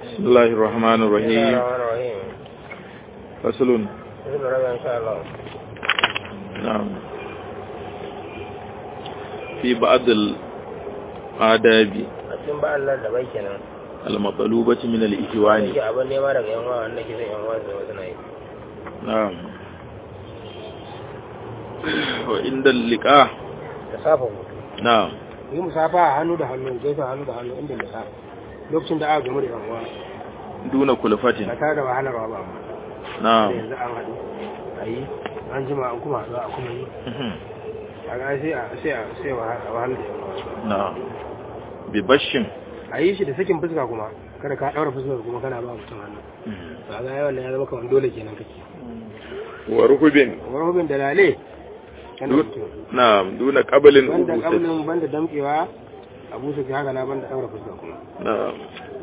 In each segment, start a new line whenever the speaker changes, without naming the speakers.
بسم الله الرحمن الرحيم
الرحمن الرحيم
فصل
بسم الله إن شاء الله
نعم في بعض الآداب
a cikin ba Allah da bai kenan
المطلوبة من الإخوان
yake abin nema daga yan wa wanda ke son yan wa da wasu na yi
نعم وعند اللقاء
da safa hutu
نعم
yi musafa a hannu da hannu gaisa hannu da hannu inda da lokacin da aka gamu da yan uwa
دون
ba
كلفة
tare da wahalarwa ba amma
نعم
yanzu an haɗu a yi an jima an kuma haɗu a kuma yi
مهم.
a ga sai a sai a sai a wahalar da yan uwa
نعم ببش
a yi shi da sakin fuska kuma kada ka ɗaura fuskar kuma kana ba mutum hannu
مهم.
ba ga yawan ya zama kamar dole kenan kake
وركب
wani hubin da lale kan
دون
mutum
نعم دون قبل
banda
أبوسة
kamnin banda damkewa abu su haka na banda ɗaura fuska kuma
نعم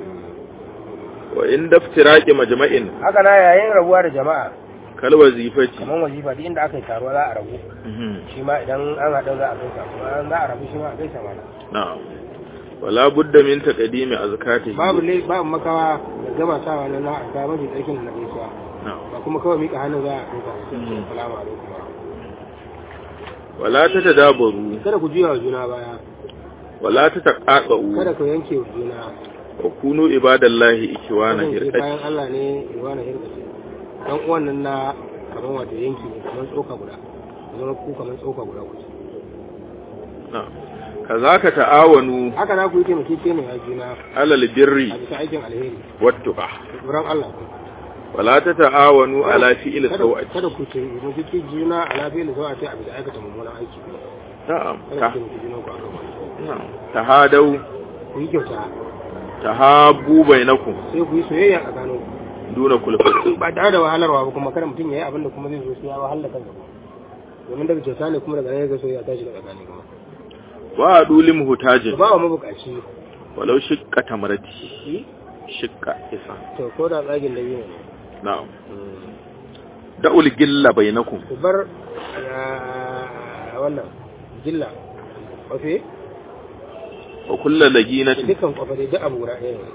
وعند افتراق مجمع
haka na yayin rabuwa da jama'a
كالوظيفة
kamar wazifa duk inda aka yi taruwa za a rabu
مهم.
shi ma idan an haɗu za a gaisa kuma an za a rabu shi ma a gaisa mana
نعم ولا بد من تقديم أزكاته
babu le babu makawa da gabatawa na na ga mafi tsarkin da na gaisuwa
نعم
ba kuma kawai mika hannun za a gaisa
Mhm.
salamu alaikum wa
ولا تتدابروا
kada ku juya wa juna baya
ولا تتقاطعوا
kada ku yanke wa juna
وكونوا عباد الله إخوانا
kasance
هرقة
bayan Allah ne iwana hirkace dan uwan nan na kamar wato yanki ne kamar tsoka guda ku zama ku kamar tsoka guda ku
نعم كذاك تعاونوا
haka na ku yi taimakeke ne a juna
على
a
البر
bisa aikin alheri
والتقى
da tsoron Allah
ولا تتعاونوا على فعل
kada
سوء
kada ku ce mu kike juna a lafiyar da zuwa ta a bisa aikata mummunan aiki
نعم
kada
ت-
ku taimaki juna ku akan wani
نعم تهادوا
ku yi kyauta
تهابوا بينكم
sai ku yi soyayya a tsakanin
دون كلفة
ba tare da wahalarwa ba kuma kada mutum ya yi abin da kuma zai zo sai ya wahalar kansa ba domin daga kyauta ne kuma daga nan ya ga soyayya ta shiga tsakani kuma
وعدوا لمهتاج
ba wa mabukaci
ولو شق تمرتي
shi
شق إسان
to ko da tsagin da biyu ne
نعم دعوا الجل بينكم
ku bar ah, wannan jilla kwafe
وكل
da
لجينة
dukkan kwafe dai duk abu guda ɗaya ne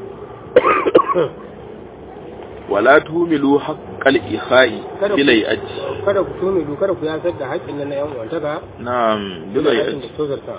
ولا تهملوا حق الإخاء
kada ku
بليئة
kada ku tome du kada ku yasar da haƙƙin nan na yan uwantaka
نعم
da haƙƙin
بليئة
da tozarta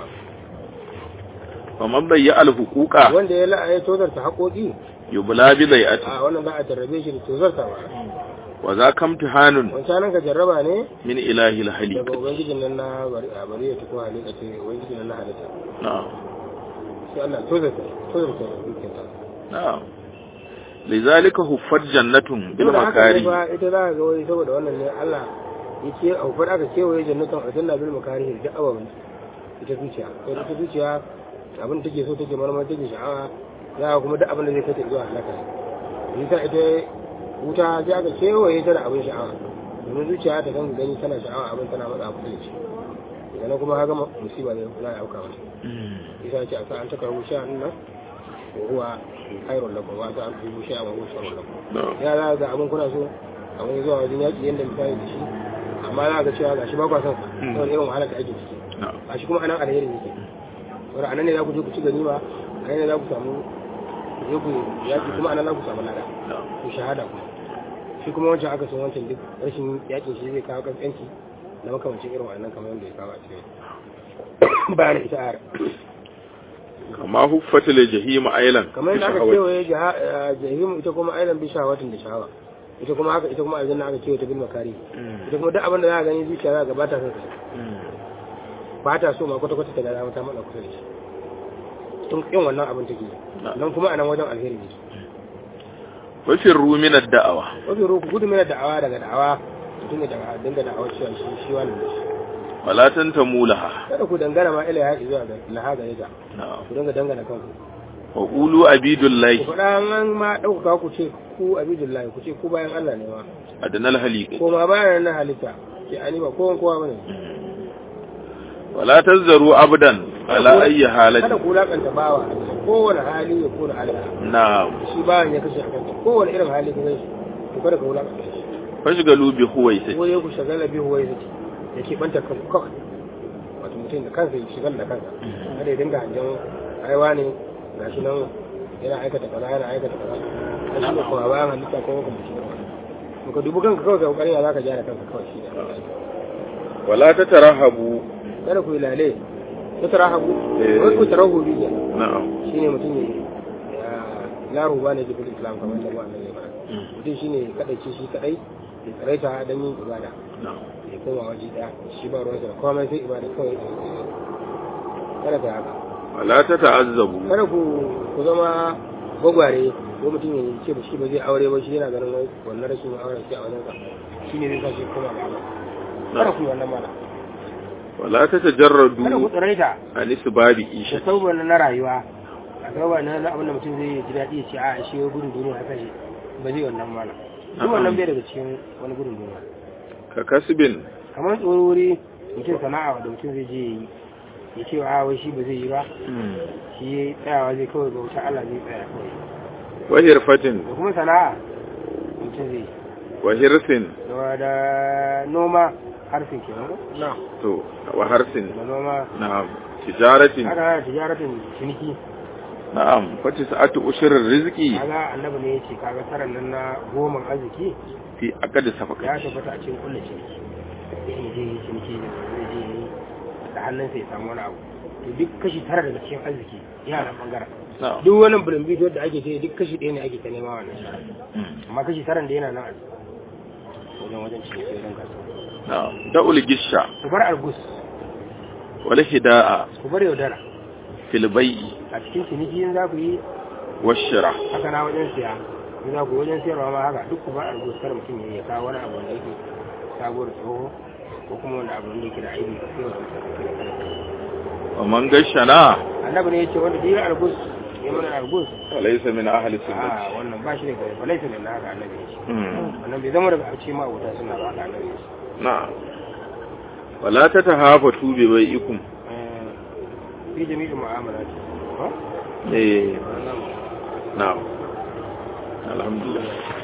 ومن ضيع الحقوق
wanda ya la'a ya tozarta haƙoƙi
يبلى بليئة
a wannan za a jarrabe shi da tozarta ba
وذاك امتحان
wancan nan ka jarraba ne
من إله
daga
الحليق
ubangijin nan na bari a bari ya tuko halitta ce ubangijin nan na halitta
نعم
sai Allah tozarta tozarta da dukkan ta
نعم لذلك هفت جنة
Saboda haka ne
بالمكاره
fa ita za ka ga wai saboda wannan ne Allah ya ce a hufar aka kewaye jannatin aljanna bil makarihi da ababen ita zuciya to ita zuciya abin da take so take marmar take sha'awa za ka kuma duk abin da zai kai ta zuwa halaka ita ita wuta sai aka kewaye ta da abin sha'awa domin zuciya ta kan gani tana sha'awa abin tana matsa kusa da shi daga nan kuma haka musiba ne za a auka mata isa ce a sa an taka rushe nan wa huwa khairul lakum wa ta an fi rushe wa huwa sharrul lakum
نعم
ya za ga abin kuna so abin zuwa wajen yaƙi yadda misali da shi amma za ga cewa gashi ba kwa son sa
Mm.
saboda irin wahalar da ake ciki
نعم
gashi kuma anan alheri ne wanda anan ne za ku je ku ci ganima anan ne za ku samu ku je ku yaƙi kuma anan za ku samu lada
نعم
ku shahada kuma shi kuma wancan aka san wancan duk rashin yaƙin shi zai kawo kaskanci na makamancin irin wannan kamar yadda ya kawo a cikin bayan ita ayar
كما هفت الجحيم أيلا
kamar yadda aka
بشهوة.
kewaye jaha- eh, jahim ita kuma ailan bi shahawatin da shahawa ita kuma haka ita kuma aljanna aka kewaye ta bil makari
مم.
ita kuma duk abin da za a gani zuciya za ga ba ta son sa
مم.
ba ta so ma kwata kwata ta ga ta matsa kusa da shi tun kin wannan abin take
Na'am.
don kuma a nan wajen alheri ne
وفروا من الدعوة
wafi roku gudu mina da'awa daga da'awa mutum ya daga dinga da'awa cewa shi shi wannan ne shi
ولا تنتموا لها
kada ku dangana ma ila ya zuwa ga laha ga ita
نعم
ku dinga dangana kanku
وقولوا عبيد
ku
الله
faɗa an ma ɗaukaka ku ce ku abidullahi ku ce ku bayan Allah ne ma
أدنى الهليق
ko ma bayan na halitta ke ani ba kowan kowa bane
ولا تزروا عبدا على أي
kada
حالة
ku lakanta bawa kowane hali ya kona Allah
نعم
shi bayan ya kashe a kanta kowane irin hali ka gaishe to kada ka wulakanta shi
فاشغلوا بهويسة
ko ya ku shagala biyu wai zaki ya ke banta kan kawai wato mutum da kansa ya shigar da kansa kada ya dinga hanjan aiwa ne gashi nan yana aikata kaza yana aikata kaza a shi ne kuma bayan halitta ko kuma shi ne ka dubi kanka kawai ka kokarin ya zaka gyara kanka kawai shi ne
wala ta tarahabu
kada ku yi lale ta tarahabu
Eh.
wai ku tarahu biya
na'am
shine mutum ne ya ruba ne jikin islam kamar da wannan ne ba mutum shine kadai ce shi kadai ya tsaraita don yin ibada
na'am
ya koma waje daya shi ba ruwansa da komai sai ibada kawai kada ka haka
wala ta ta'azzabu
kada ku ku zama gwagware ko mutum ya ce ba shi ba zai aure ba shi yana ganin wai wannan rashin auren shi a wajen sa shi ne zai sa shi koma ga Allah kada ku yi wannan mana
wala ta tajarradu
kada ku tsaraita
an isbabi
da
isha
sauwa na rayuwa a sauwa na na abin da mutum zai ji daɗi ya ce a shi ya gudun duniya haka shi ba zai wannan mana duk wannan bai daga cikin wani gudun duniya
ka kasbin
kamar tsoro wuri mutum sana'a da mutum zai je ya yi ya ce a wai shi ba zai yi ba shi ya tsayawa zai kawai bauta Allah zai tsaya kawai
wa hirfatin
da kuma sana'a mutum zai yi
wa hirsin
da da noma harfin kenan ko na
to wa harsin
da noma
na'am tijaratin
haka na tijaratin ciniki
na'am fa tis'atu ushrir rizqi
kaga annabi ne yace kaga saran nan na goma arziki
fi aqd
ya
safaqati
tabbata a cikin kullu ciniki in je yi ciniki da zai je yi da hannun sai ya samu wani abu to duk kashi tara daga cikin arziki yana nan bangaren
na'am
duk wani bulumbi da ake ce duk kashi ɗaya ne ake ta nema wannan
Mm.
amma kashi taran da yana nan a wajen wajen ciniki wajen kasuwa
na'am da'ul gisha
ku bar algus
wal hida'a
ku bar yaudara
fil bai'i
a cikin ciniki in za ku yi
washira
haka na wajen siya in za ku yi wajen siyarwa ma haka duk ku bar algus kar mutum ya kawo wani abu wanda yake sabuwar tsoho ko kuma wani abu wanda yake da aibi ka sai wa mutane
wa man gashana
annabi ne ya ce wanda duk algus ya mana algus
laysa min ahli sunnati
a wannan ba shi da gari ba laifin da na haka annabi ya ce
Mm.
wannan bai zama daga a ce ma wuta suna ba haka annabi ya ce
na'am wala tatahafatu bi bai'ikum
Eh, fi jami'in mu'amala ce
eh
wannan
na'am alhamdulillah